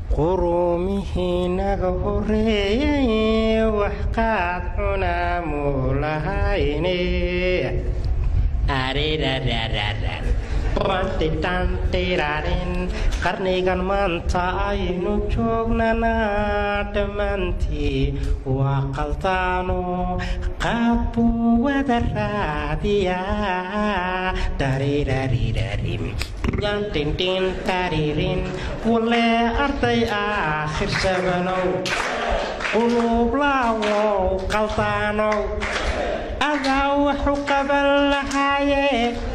quruumihii naga horeeyey wax qaad cunaa muu lahayne qarnigan maanta aynu joognanaa dhammaantii waa qaldaano qaab buu wada raadiyaa darirarirarim yandhindhin taririn walee arday aakhir sabanow quluublaawow qaldaanow adaa waxu qaban lahaaye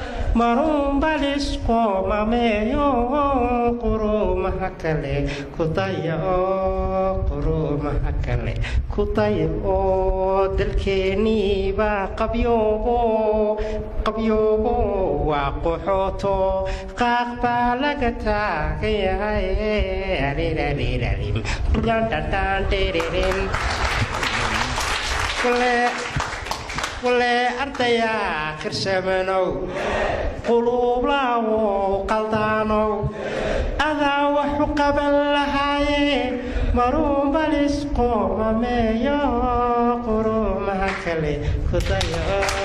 marunbalisqoomameeyo quruumaha kale kudaya oo quruumaha kale kudaya oo dalkeeniibaa qabyoobo qabyoobo waa qoxooto qaaq baa laga taagan yahay walee ardayaa kirsamanow quluublaawow qaldaanow adaa waxu qaban lahaaye maruunbalisqoomameeyo quruumaha kale kudayo